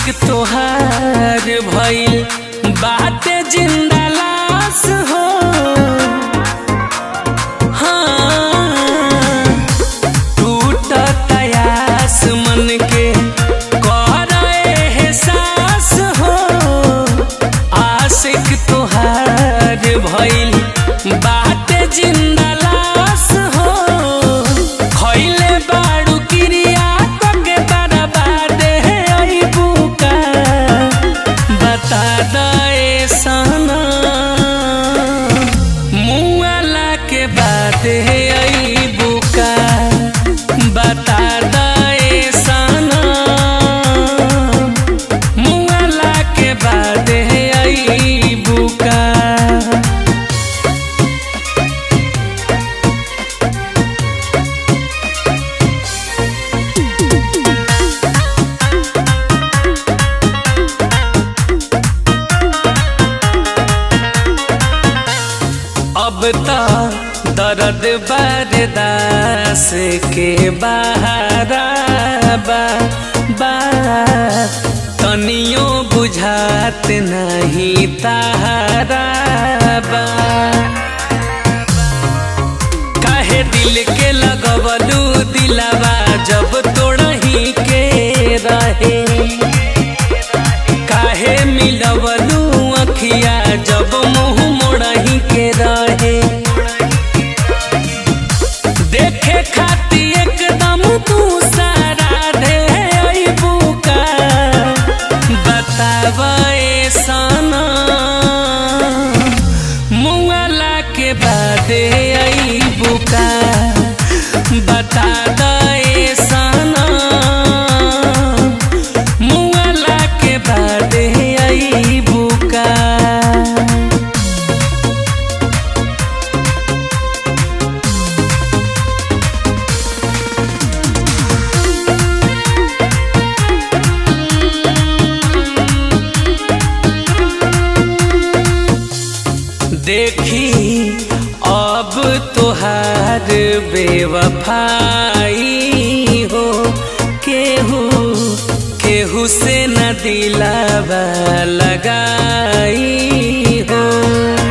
तोहार भइल बाटे जिंदा लाश हो हाँ टूट तयास मन के कर एहसास हो आशिक तोहार भइल बाटे जिंदा लाश हो खइले बाड़ू क्रिया तके बर्बादे अइबू का बता दे सना मुआला के बादे अइबू का बता दे सना मुआला के बादे अइबू का अब तो दर्द बर्दास के बहारा बा बा तनियो बुझात नहीं तारा बा काहे दिल के लगवलू दिलावा जब तोड़ही के रहे काहे मिलवलू अखिया जब मुंह मोड़ही के रहे देखे खाती एकदम तू सारा दे अइबू का बतावे सना मुआला के बादे अइबू का बता दे सना मुआला के बादे अइबू का देखी अब तोहार बेवफाई हो केहू केहू से न दिलावा लगाई हो